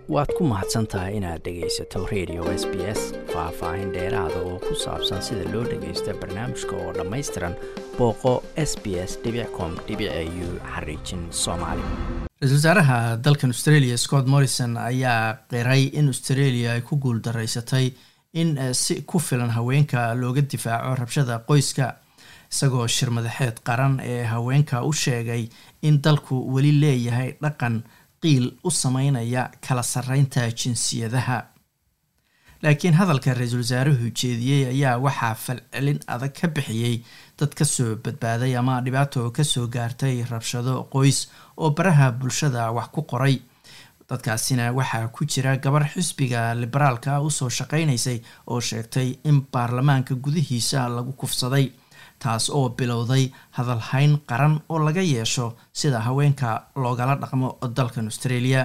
waad ku mahadsan tahay inaad dhegaysato radio s b s faah-faahin dheeraada oo ku saabsan sida loo dhagaysta barnaamijka oo dhammaystiran booqo s b s com u xariijin soomaali ra-isul wasaaraha dalkan australia scott morrison ayaa qiray in australia ay ku guuldaraysatay in si ku filan haweenka looga difaaco rabshada qoyska isagoo shir madaxeed qaran ee haweenka u sheegay in dalku weli leeyahay dhaqan qiil u sameynaya kala sarreynta jinsiyadaha laakiin hadalka ra-iisul wasaaruhu jeediyey ayaa waxaa falcelin adag ka bixiyey dad kasoo badbaaday ama dhibaato kasoo gaartay rabshado qoys oo baraha bulshada wax ku qoray dadkaasina waxaa ku jira gabar xisbiga liberaalka usoo shaqeynaysay oo sheegtay in baarlamaanka gudihiisa lagu kufsaday taas oo bilowday hadalhayn qaran oo laga yeesho sida haweenka loogala dhaqmo dalkan australia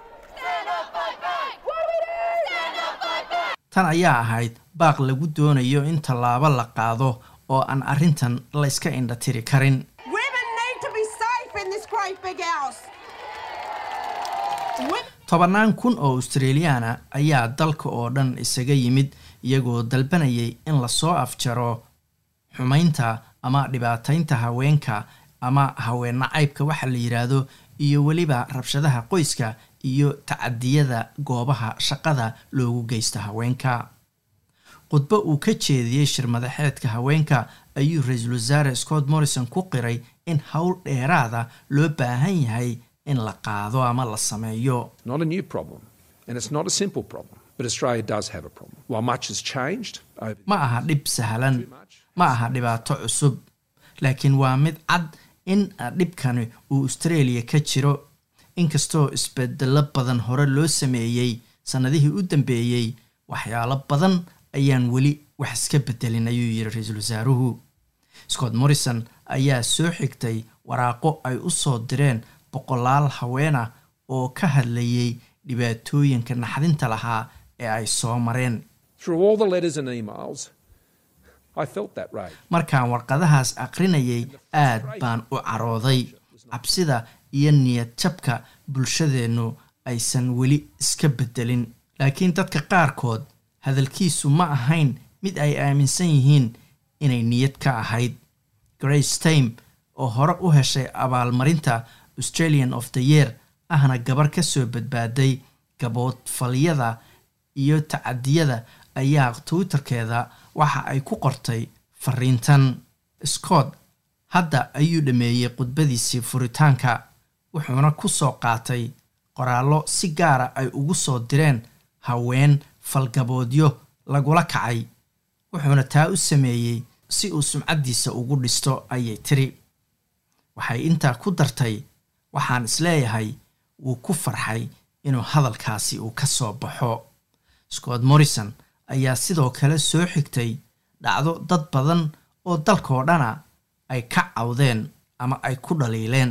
tan ayaa ahayd baaq lagu doonayo in tallaabo la qaado oo aan arrintan layska indha tiri karin tobannaan kun oo australiyaana ayaa dalka oo dhan isaga yimid iyagoo dalbanayay in lasoo afjaro xumaynta ama dhibaataynta haweenka ama haween nacaybka waxa la yidhaahdo iyo weliba rabshadaha qoyska iyo tacadiyada goobaha shaqada loogu geysta haweenka khudbo uu ka jeediyey shir madaxeedka haweenka ayuu ra-iisul wasaare scott morrison ku qiray in howl dheeraada loo baahan yahay in la qaado ama la sameeyo ma aha dhib sahlan ma aha dhibaato cusub laakiin waa mid cad in dhibkani uu australia ka jiro inkastoo isbedelo badan hore loo sameeyey sannadihii u dambeeyey waxyaalo badan ayaan weli wax iska bedelin ayuu yidhi ra-iisul wasaaruhu scott morrison ayaa soo xigtay waraaqo ay u soo direen boqolaal haweena oo ka hadlayay dhibaatooyinka naxdinta lahaa ee ay soo mareen markaan warqadahaas aqrinayay aad baan u carooday cabsida iyo niyad jabka bulshadeennu aysan weli iska bedelin laakiin dadka qaarkood hadalkiisu ma ahayn mid ay aaminsan yihiin inay niyad ka ahayd grace time oo hore u heshay abaalmarinta australian of the year ahna gabar ka soo badbaaday gaboodfalyada iyo tacadiyada ayaa twitterkeeda waxa ay ku qortay fariintan scott hadda ayuu dhameeyey khudbadiisii furitaanka wuxuuna ku soo qaatay qoraallo si gaara ay ugu soo direen haween falgaboodyo lagula kacay wuxuuna taa u sameeyey si uu sumcaddiisa ugu dhisto ayay tiri waxay intaa ku dartay waxaan isleeyahay wuu ku farxay inuu hadalkaasi uu ka soo baxo scott morrison ayaa sidoo kale soo xigtay dhacdo dad badan oo dalkoo dhana ay ka cawdeen ama ay ku dhaliileen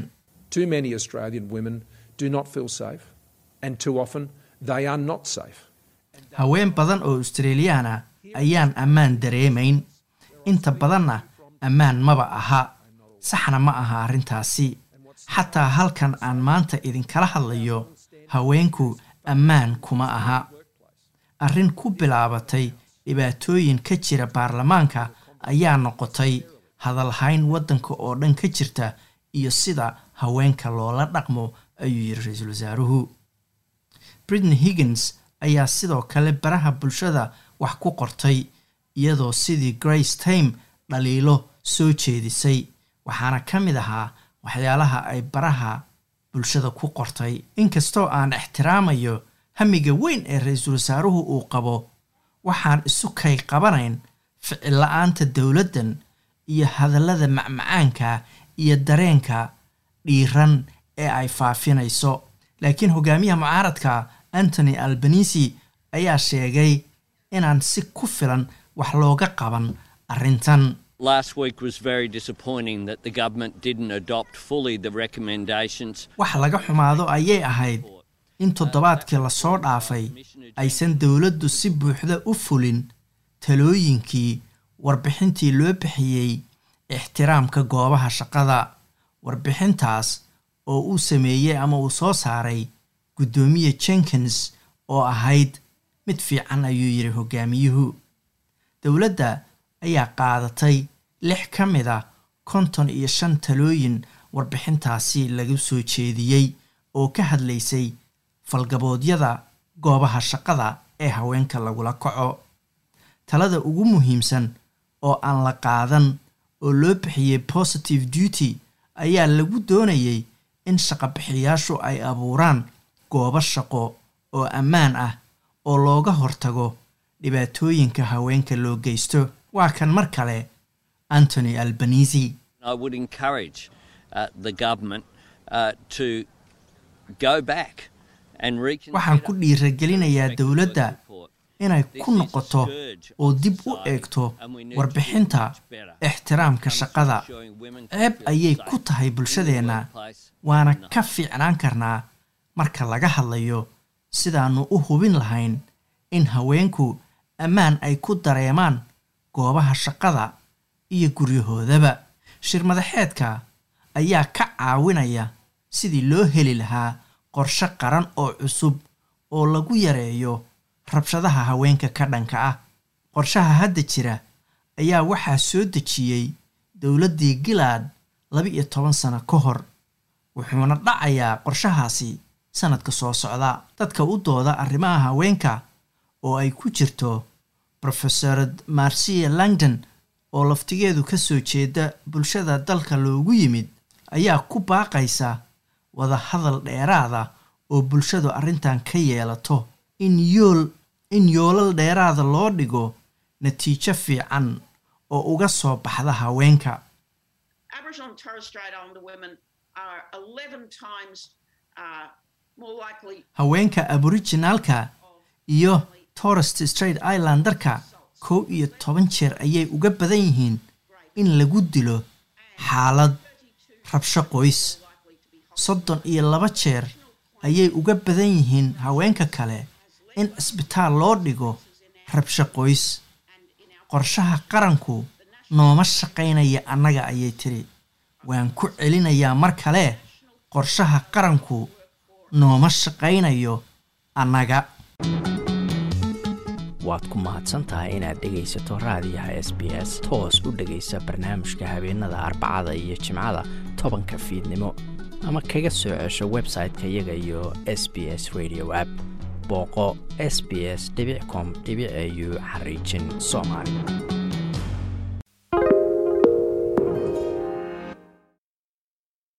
haween badan oo australiyaana ayaan ammaan dareemayn inta badanna ammaan maba aha saxna ma aha arrintaasi xataa halkan aan maanta idinkala hadlayo haweenku ammaan kuma aha arrin ku bilaabatay dhibaatooyin ka jira baarlamaanka ayaa noqotay hadalhayn waddanka oo dhan ka jirta iyo sida haweenka loola dhaqmo ayuu yidhi ra-iisul wasaaruhu britney higgins ayaa sidoo kale baraha bulshada wax ku qortay iyadoo sidii grace time dhaliilo soo jeedisay waxaana ka mid ahaa waxyaalaha ay baraha bulshada ku qortay inkastoo aan ixtiraamayo hamiga weyn ee ra-iisul wasaaruhu uu qabo waxaan isu kay qabanayn ficil la-aanta dowladdan iyo hadallada macmacaanka iyo dareenka dhiiran ee ay faafinayso laakiin hogaamiyaha mucaaradka antony albanisi ayaa sheegay inaan si ku filan wax looga qaban arrintan wax laga xumaado ayay ahayd in toddobaadkii lasoo dhaafay aysan dowladdu si buuxda u fulin talooyinkii warbixintii loo bixiyey ixtiraamka goobaha shaqada warbixintaas oo uu sameeyey ama uu soo saaray guddoomiye jenkins oo ahayd mid fiican ayuu yidhi hogaamiyuhu dowladda ayaa qaadatay lix ka mid a konton iyo shan talooyin warbixintaasi lagu soo jeediyey oo ka hadlaysay falgaboodyada goobaha shaqada ee haweenka lagula kaco talada ugu muhiimsan oo aan la qaadan oo loo bixiyey positive duty ayaa lagu doonayay in shaqabixiyaashu ay abuuraan goobo shaqo oo ammaan ah oo looga hortago dhibaatooyinka haweenka loo geysto waa kan mar kale antony albanisi waxaan ku dhiiragelinayaa dowladda inay ku noqoto oo dib u eegto warbixinta ixtiraamka shaqada ceeb ayay ku tahay bulshadeenna waana ka fiicnaan karnaa marka laga hadlayo sidaannu u hubin lahayn in haweenku ammaan ay ku dareemaan goobaha shaqada iyo guryahoodaba shirmadaxeedka ayaa ka caawinaya sidii loo heli lahaa qorshe qaran oo cusub oo lagu yareeyo rabshadaha haweenka ka dhanka ah qorshaha hadda jira ayaa waxaa soo dejiyey dowladdii gilaad laba-iyo toban sano ka hor wuxuuna dhacayaa qorshahaasi sanadka soo socda dadka u dooda arrimaha haweenka oo ay ku jirto rofesorad marcia langdon oo laftigeedu ka soo jeeda bulshada dalka loogu yimid ayaa ku baaqaysa wada hadal dheeraada oo bulshadu arrintan ka yeelato in yool in yoolal dheeraada loo dhigo natiijo fiican oo uga soo baxda haweenka haweenka aborijinaalka iyo torest straight islandarka kow iyo toban jeer ayay uga badan yihiin in lagu dilo xaalad rabsho qoys soddon iyo laba jeer ayay uga badan yihiin haweenka kale in cisbitaal loo dhigo rabsho qoys qorshaha qaranku nooma shaqaynaya annaga ayay tiri waan ku celinayaa mar kale qorshaha qaranku nooma shaqaynayo annaga waad ku mahadsantahay inaad dhegaysato raadiyaha s b s toos u dhegaysa barnaamijka habeenada arbacada iyo jimcada tobanka fiidnimo ama kaga soo cesho website-ka iyaga iyo s b s radio app booqo s b s com au xariijin soomaali